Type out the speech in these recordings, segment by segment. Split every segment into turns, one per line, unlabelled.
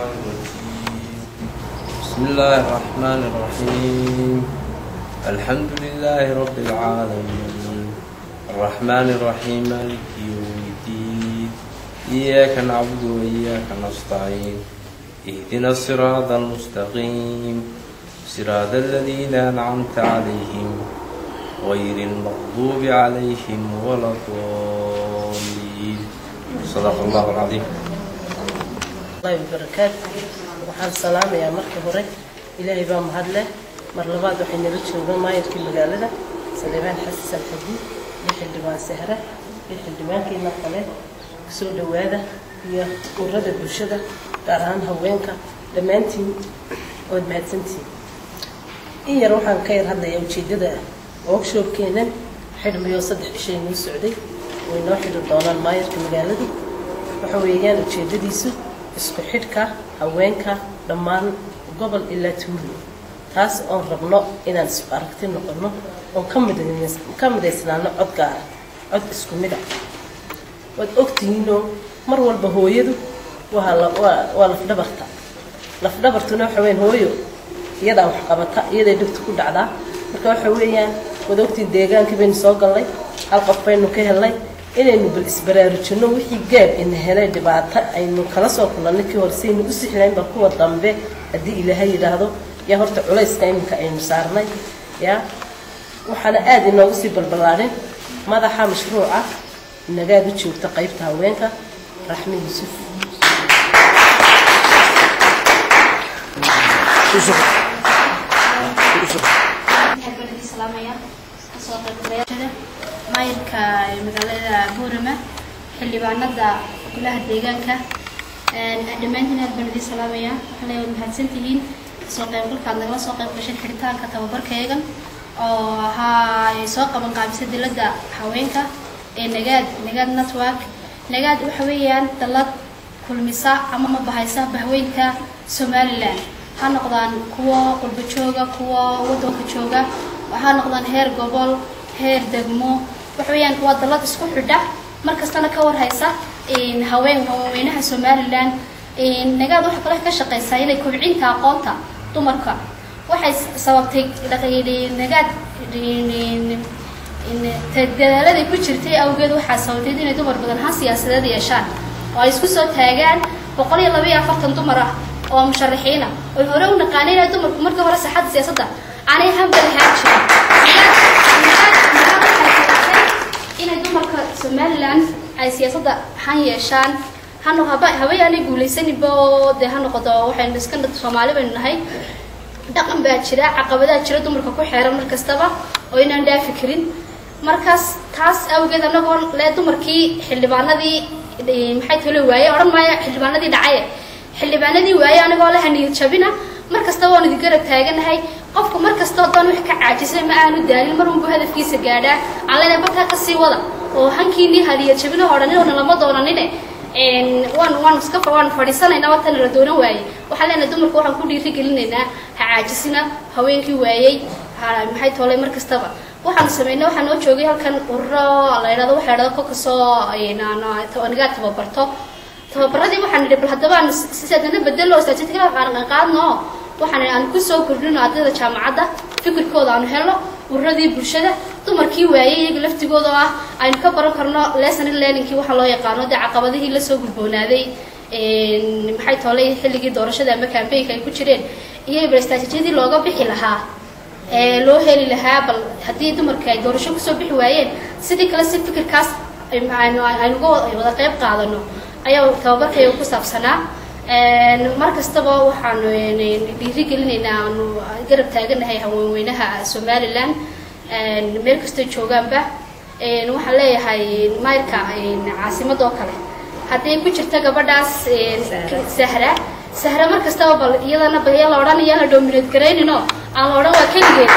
بسم الله الرحمن الرحيم الحمد لله رب العالمين الرحمن الرحيم مالك يوم الدين إياك نعبد وإياك نستعين اهدنا الصراط المستقيم صراط الذين أنعمت عليهم غير المغضوب عليهم ولا الضالين صدق الله العظيم
allahi wabarakaatu waxaan salaamayaa marka hore ilaahay baa mahad leh mar labaad waxay nala joogaan maayarkii magaalada saleebaan xasan xadi iyo xildhibaan sahre iyo xildhibaankiina kale soo dhowaada iyo urada bulshada gaar ahaan haweenka dhammaantiin ood mahadsantihiin in yar waxaan ka yar hadlayaa ujeeddada workshopkeenan xidhmayoo saddex cishay noo socday way noo xidhi doonaan maayarka magaaladu waxa weeyaan ujeeddadiisu isku xidhka haweenka dhammaan gobol ilaa tuulo taas oon rabno inaan isku aragti noqono oon ka midays ka midaysnaano cod gaara cod isku mid ah waad ogtihiinoo mar walba hooyadu waa la waa waa lafdhabarta lafdhabartuna waxa weyaan hooyo iyadaa wax qabata iyaday dhibta ku dhacdaa marka waxa weeyaan waad ogtihiin deegaankii baynu soo gallay hal qof baynu ka helnay inaynu bal isbaraarujino wixii gaab ina helay dhibaato aynu kala soo kulannay kii hore saynu u sixlayn bal kuwa dambe haddii ilaahay yidhaahdo yaa horta culayska iminka aynu saarnay yaa waxaana aada inoogu sii balballaadhin madaxa mashruuca nagaad u joogta qaybta haweenka raxmi yuusuf
maayirka magaalada buurama xildhibaanada golaha deegaanka dhammaantiin aad baan idin salaamaya waxaale waad mahadsantihiin kasoo qaybgalkaad nagala soo qayb gashay xiritaanka tababarkaegan oo ahaa ay soo qaban qaabisay dilada haweenka ee nagaad nagaad network nagaad waxa weeyaan dalad kulmisa ama ma bahaysa bahweynka somalilan ha noqdaan kuwa qurbo jooga kuwa wadanka jooga ha noqdaan heer gobol heer degmo waxa weeyaan waa dalad isku xidha mar kastana ka warhaysa haween haweenweynaha somalilan nagaad waxaa kale ka shaqeysaa inay kobcinta aqoonta dumarka waxay sababtay nagaad dadaaladay ku jirtay awgeed waxaa sababtay inay dumar badan han siyaasadeed yeeshaan oo ay isku soo taagaan boqol iyo laba iyo afartan dumar ah oo musharaxiina oy hore u naqaanay inay dumarku markii hore saxadda siyaasadda aanay hamba lahaan jirin inay dumarka somalilan ay siyaasadda han yeeshaan hano haba habayaanay guulaysaninba oo dee ha noqodo waxaynu iska soomaali baynu nahay dhaqan baa jira caqabadaa jira dumarka ku xeeran mar kastaba oo inaan dhaafi karin markaas taas awgeed anagoo le dumarkii xildhibaanadii maxay talo waaye odhan maayo xildhibaanadii dhacaye xildhibaanadii waaye anigoo leha niyad jabina mar kastaba waan idin garab taaganahay qofku mar kastoo doon wax ka caajisay ma aanu daalin mar unbu hadafkiisa gaadhaa aan leenahay barkaa kasii wada oo hankiinii haliyad jabino odhaninoona lama doonanine waan waan iska waan fadhiisanaynaa watana la doonan waayey waxaan leenahay dumarku waxaan ku dhiiri gelinaynaa ha caajisina haweenkii waayey maxay toolay mar kastaba waxaan sameynay waxaa noo joogay halkan ururo la yidhahdo waxa yidhahdo kokasoo nagaa tababarto tababaradii waxaan nidhi bal haddaba aan sisaadana bedelo statistikada aan qaadno waxaan aan kusoo kordhino ardayda jaamacadda fikirkooda aanu helno ururadii bulshada dumarkii waayey iyaga laftigooda oo ah aynu ka baran karno lesson learningkii waxaa loo yaqaano dee caqabadihii lasoo gudboonaaday maxay toolay xilligii doorashada ama cambaynka ay ku jireen iyo bal istraatijiyadii looga bixi lahaa ee loo heli lahaa bal haddii dumarka ay doorasho kusoo bixi waayeen sidii kale si fikirkaas aynuga wada qayb qaadano ayaa tababarkayga ku saabsanaa mar kastaba waxaanu dhiiri gelinaynaa aanu garab taaganahay haweenweynaha somalilan meel kastoo joogaanba waxaan leeyahay mayrka caasimada oo kale hadday ku jirta gabadhaas sahra sahra mar kastaba bal iyadana bal yaa la odhan yaa la dominate garaynino aan la odhan waa keligeed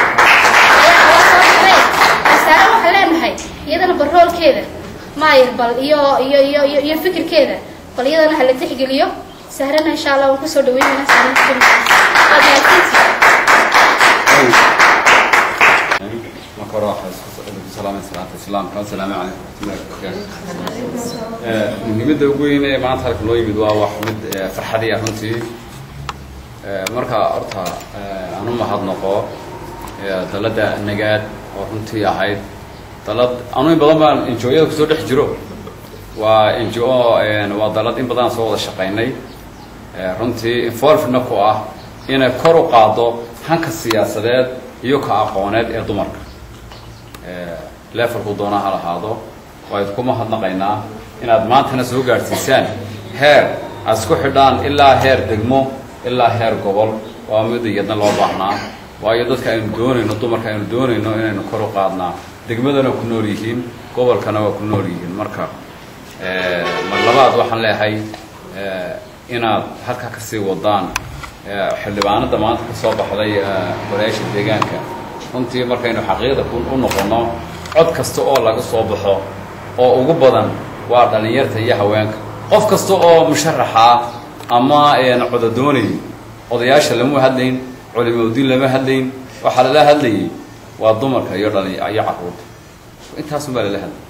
sahra waxaan leenahay iyadana bal roolkeeda mayr bal iyo iyo iyo iyo fikirkeeda bal iyadana hala tixgeliyo sahrana insha allah waan kusoo dhaweynayna
marka hore waxaan salaamay salaata islaamka assalaamu calaykum waraxmatullahi wabarakaatu muhiimadda ugu weyn ee maanta halka noo yimid waa wax mid farxadiya runtii marka horta aan u mahadnaqo dalladda nagaad oo runtii ahayd dalad anu in badan baan enjoyada kusoo dhex jiro waa ngo waa dalad in badan soo wada shaqaynay runtii involvedna ku ah inay kor u qaado hanka siyaasadeed iyo ka aqooneed ee dumarka levelku doona ha lahaado waa idku mahadnaqaynaa inaad maantana soo gaadhsiisaan heer aad isku xidhaan ilaa heer degmo ilaa heer gobol waa mid iyadna loo baahnaa waayo dadka aynu doonayno dumarka aynu doonayno inaynu kor u qaadnaa degmadana ku nool yihiin gobolkana waa ku nool yihiin marka mar labaad waxaan leeyahay inaad halkaa kasii wadaan xildhibaanada maanta kasoo baxday golayaasha deegaanka runtii markaynu xaqiiqda u noqono cod kasta oo laga soo baxo oo ugu badan waa dhallinyarta iyo haweenka qof kasta oo musharaxa ama coda doonayay odayaasha lama hadlayn culimaudiin lama hadlayn waxaa lala hadlayay waa dumarka iyo dhali iyo carruurta intaasun baa lala hadlay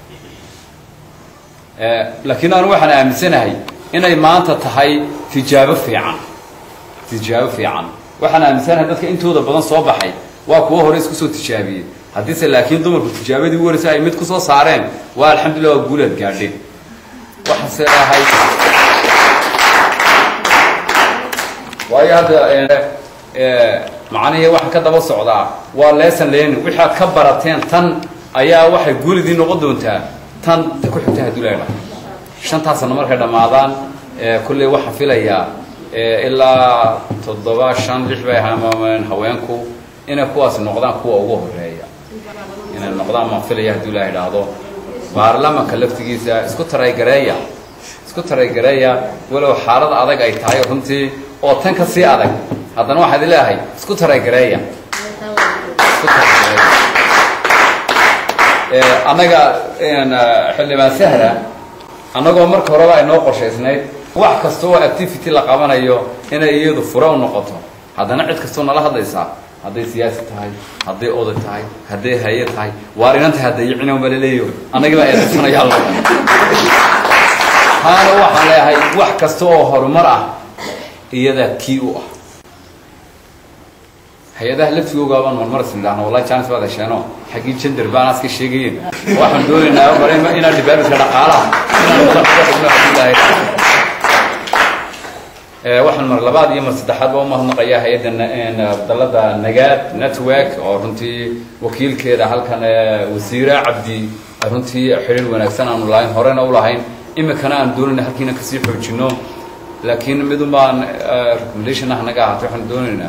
laakiin anu waxaan aaminsanahay inay maanta tahay tijaabo fiican tijaabo fiican waxaan aaminsanahay dadka intooda badan soo baxay waa kuwo hore isku soo tijaabiyey haddiise laakiin dumarku tijaabadii u waraysa ay mid kusoo saareen waa alxamdulillah waa guulaad gaadheen waxaase ahay waayo hadda macnihii waxaan ka daba socdaa waa lesson learning wixii aad ka barateen tan ayaa waxay guulidii noqon doontaa tan ta ku xigta hadduu leedha shantaa sano markay dhammaadaan kulley waxaan filayaa ilaa toddoba shan lix bay ahaamameen haweenku inay kuwaasi noqdaan kuwa ugu horeeya inay noqdaan maan filaya hadduu ilaa idhaahdo baarlamanka laftigiisa isku taraygareeya isku taraygareeya walow xaalad adag ay tahay runtii oo tan ka sii adag haddana waxaad leeyahay isku taraygareeya isku taraygareeya annaga xildhibaan sahra annagoo marka horeba ay noo qorshaysnayd wax kasta oo activity la qabanayo inay iyadu fure u noqoto haddana cid kastoo nala hadlaysaa hadday siyaasi tahay hadday oday tahay hadday haye tahay waar inan tahay hadday yicina uma laleeyo annagii baa eedaysanaya alla taana waxaan leeyahay wax kasta oo horumar ah iyadaa kii u ah hay-adaha laftigooga baan marmar is nidhaahno wallahi jaanis baad hesheeno xaggii gender baan aska sheegayeen waxaan doonaynaa mar inaan dhibaabidka dhaqaalaha waxaan mar labaad iyo mar saddexaadba umahadnaqayaa hay-adda dalada nagaad network oo runtii wakiilkeeda halkan wasiire cabdi runtii xiriir wanaagsan aanu lahayn horena u lahayn imikana aan doonayna halkiina kasii xoojino laakiin midun baan recommendation ah naga ahaatay waxaan doonaynaa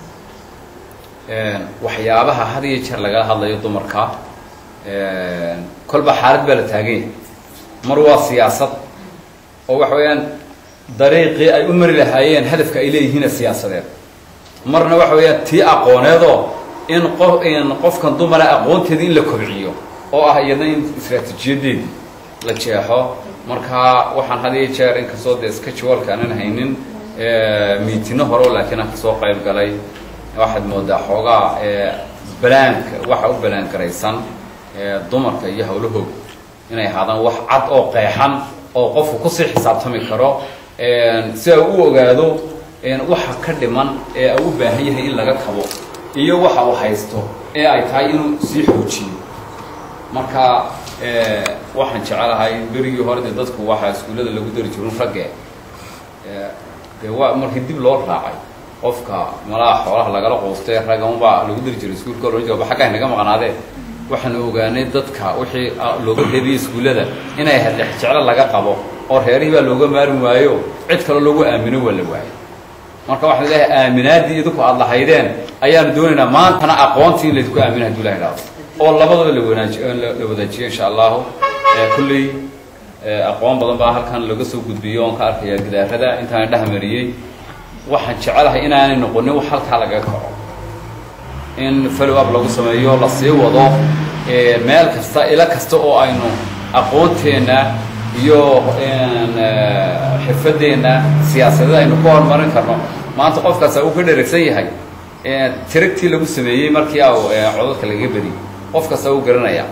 waxyaabaha had iyo jeer lagala hadlayo dumarka kolba xaalad baa la taaganya mar waa siyaasad oo waxa weeyaan dariiqii ay u mari lahaayeen hadafka ay leeyihiin siyaasadeed marna waxa weeyaan tii aqooneedoo in qof in qofkan dumara aqoonteedii in la kobciyo oo ah iyadna in istraatiijiyadeedii la jeexo marka waxaan had iyo jeer inkastoo dee scheduleka aanan haynin miitino hore laakiin aan kasoo qayb galay waxaad moodaa xoogaa balaanka waxa u balaan garaysan dumarka iyo hawlahooda inay ahaadaan wax cad oo qeexan oo qofku kusii xisaabtami karo si ay u ogaado waxa ka dhiman ee u baahan yahay in laga kabo iyo waxa uu haysto ee ay tahay inuu sii xoojiyo marka waxaan jecelahay berigii hore dee dadku waxaa iskuullada lagu dari jirin ragge dee waa markii dib loo raacay qofka malaha xoolaha lagala quustay ragga unbaa lagu dari jiray iskuulka ohan jira xagga inaga maqnaadee waxaan ogaanay dadka wixii looga reebiyey iskuullada inay ahayd jeclo laga qabo oo reerihii baa looga maarmi waayo cid kaloo loogu aamino waa la waayay marka waxaan leeyahay aaminaaddii idinku aada lahaydeen ayaanu doonaynaa maantana aqoontii in laydinku aamina haduu ilaha idhaahdo oo labadaba la wanaaji la wadaajiyo insha allahu kulley aqoon badan baa halkan laga soo gudbiyo oon ka arkaya gidaarada intaan dhahmariyey waxaan jecelahay inaanay noqonin wax halkaa lagaga kaco in follow up lagu sameeyo la sii wado meel kasta ilo kasta oo aynu aqoonteenna iyo xirfadeenna siyaasadada aynu ku horumarin karno maanta qofkaasa uu ka dheragsan yahay tiragtii lagu sameeyey markii a codadka lagaga beriyey qof kasta uu garanaya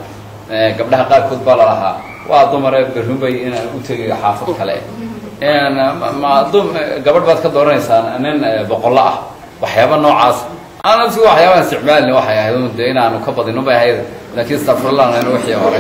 gabdhaha qaarkood baa lalahaa waa dumare berrunbay inaan u tegayo xaafad kale ma dum gabadh baad ka dooranaysaa nin boqollo ah waxyaaba noocaas anasi waxyaabaan isticmaalin waxay ahayd un dee inaanu ka badino bay ahayd laakiin stafurlan wixii hore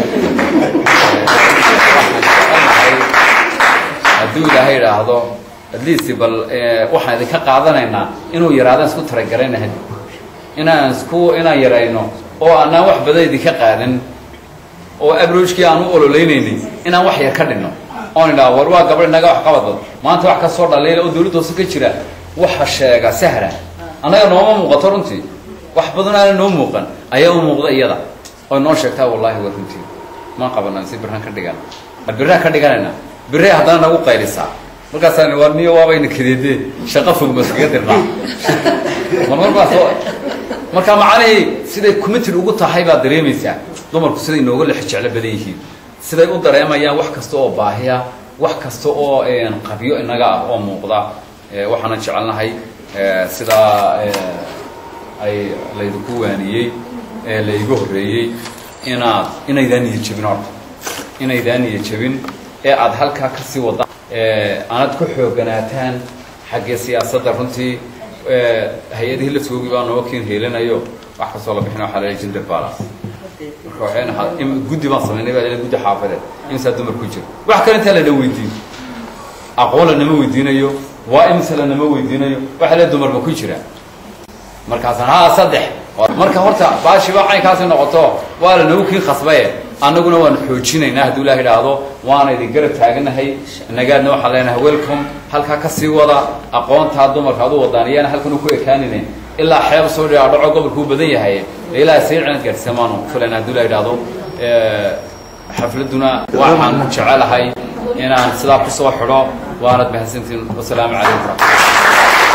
hadduu ilaahay idhaahdo at least bal waxaan idinka qaadanaynaa inuu yaraadaan isku talagaraynahay inaan isku inaan yarayno oo aanaan wax badan idinka qaadan oo abrogekii aan u ololeynaynin inaan wax yar ka dhinno oon idhaha war waa gabadh inaga wax qabadbad maanta wax kasoo dhaliila oo dawladda hoose ka jira waxa sheega sahra annaga nooma muuqato runtii wax badan aana noo muuqan ayaa u muuqda iyada oo noo sheegtaa wallahi waa runtii ma qabana si birran ka dhigan birraa ka dhiganayna birray haddana nagu qaylisaa markaasaan waa niyo waabayna kadeedee shaqo fog ba iskaga dirnaa marmar baa soo marka macnihii siday committed ugu tahay baad dareemaysaa dumarku siday inooga lex jeclo badan yihiin siday u dareemayaan wax kasta oo baahiya wax kasta oo qabyo inaga ah oo muuqda waxaana jecelnahay sidaa ay laydinku waaniyey ee layga horreeyey inaad inaydaan niya jebin horta inaydaan niya jebin ee aada halkaa kasii wadda aanad ku xooganaataan xaggee siyaasadda runtii hay-adihii laftoogii baa noo kiin heelanayo wax kastoo la bixina waxaa la gender balance marka waxayna guddi baan samaynay baa guddi xaafadeed imsaa dumar ku jiro wax kale intaa lana weydiin aqoon lanama weydiinayo waa imse lanama weydiinayo waxa le dumarba ku jira markaasaan ha saddex marka horta baashiba caynkaasi noqoto waa lanagu kiin khasbaye annaguna waan xoojinaynaa hadduu ilaah idhaahdo waana idin garab taaganahay nagaadna waxaan leenahay welcome halkaa kasii wada aqoontaa dumarka adu wadaan iyaana halkan u ku ekaanine ilaa xeeb soo dhigaa dhaco gobolkuu badan yahay ilaaha sii cinad gaadhsiisa maanu filayna hadduu ilaah idhaahdo xafladuna waxaan jecelahay inaan sidaa kusoo xidho waanad mahadsantiin wasalaamu calaykum waraxmatullah